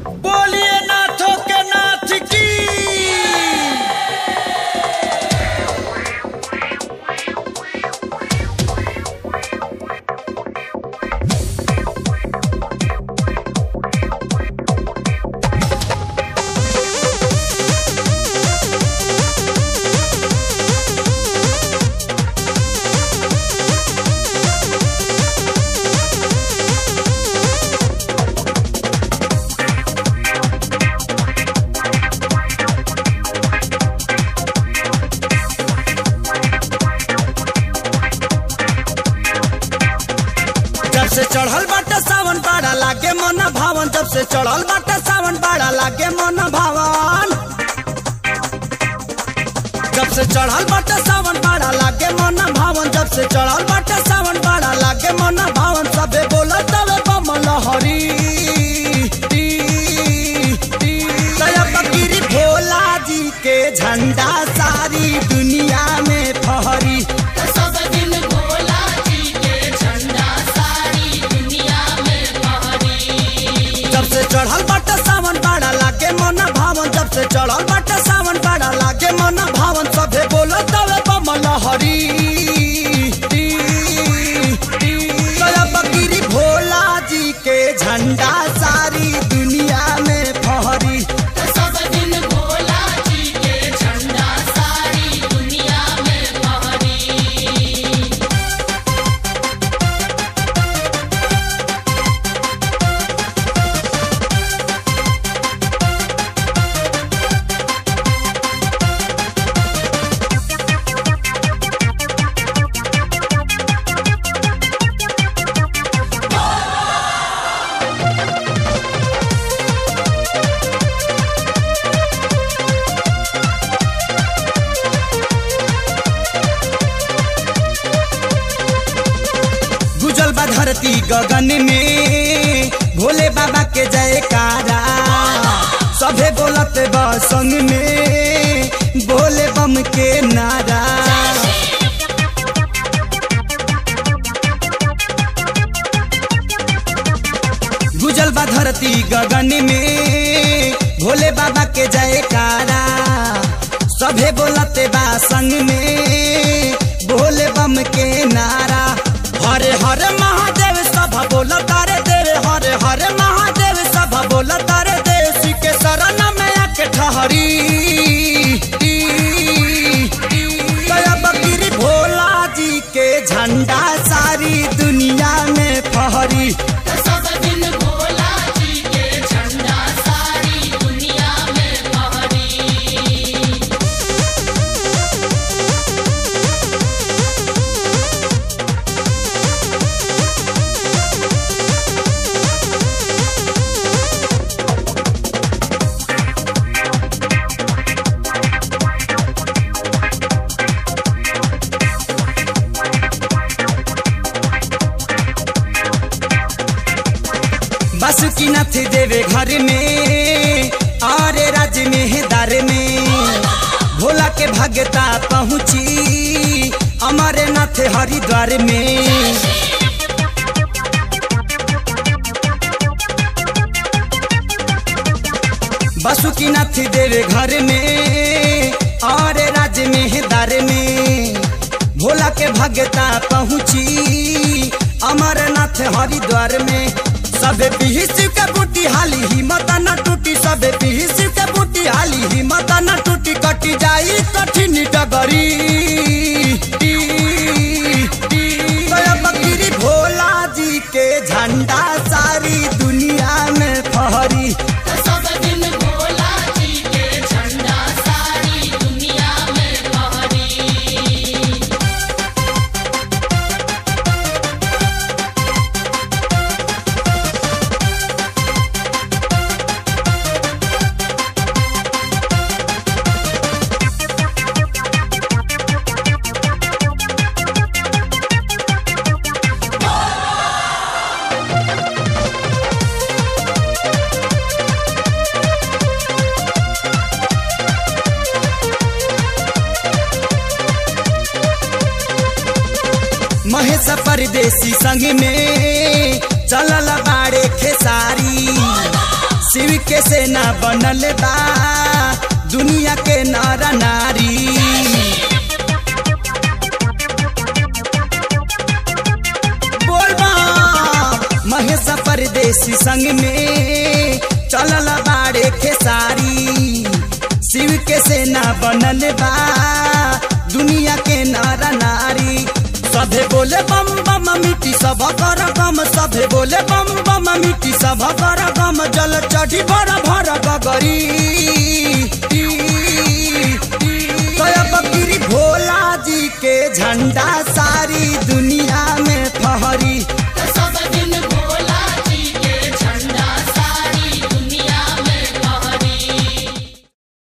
बोलिए नाथों के नाथ की जब से चढ़ल बाटे सावन बाड़ा लागे मन भावन जब से चढ़ल बाटे सावन बाड़ा लागे मन भावन जब से चढ़ल बाटे सावन बाड़ा लागे मन भावन जब से चढ़ल बाटे सावन बाड़ा लागे मन भावन सबे बोलत तवे बमल हरी दया फकीरी भोला जी के झंडा सारी दुनिया में फहरी सब दिन भोला जी के झंडा सारी दुनिया में फहरी जब से चढ़ल बाटे सावन बाड़ा लागे मन भावन जब से चढ़ल बाटे सावन बाड़ा लागे मन भावन सभे बोलो तवे बमल हरी दया फकीरी भोला जी के झंडा सारी दुनिया में फहरी सब दिन भोला जी के झंडा सारी दुनिया में फहरी गुजल बा धरती गगन में भोले बाबा के जयकारा सभे बोलत बा संग में भोले बम के नारा गुजल बा धरती गगन में भोले बाबा के जयकारा सभे बोलत बा संग में भोले बम के नारा हरे हरे महादेव सब बोल तारे देव हरे हरे महादेव सब बोल तारे देव श्री के शरण में आके ठहरी दया बकरी भोला जी के झंडा सारी दुनिया में फहरी सब दिन भोला जी के झंडा सारी दुनिया में फहरी बासुकीनाथ देवे घर में और राज में दर में भोला के भगता पहुँची अमरनाथ हरिद्वार में बासुकीनाथ देवे घर में और राज में दर में भोला के भगता पहुँची अमरनाथ हरिद्वार में सबे पीस के बूटी हाली हिम्मत न टूटी सबे पीस के बूटी हाली हिम्मत न टूटी कटी जाई कठिन डगरी दया बकरी भोला जी के झंडा सारी दुनिया में फहरी सब दिन भोला जी के झंडा सारी दुनिया में फहरी महेश परदेसी संग में चलल बाड़े खेसारी शिव के सेना बनल बा दुनिया के नर नारी बोल बा महेश परदेसी संग में चलल बाड़े खेसारी शिव के सेना बनल बा दुनिया के नर नारी सभे बोले बम बम मिट्टी सब कर गम सभे बोले बम बम मिट्टी सब कर गम जल चढ़ी भर भर गगरी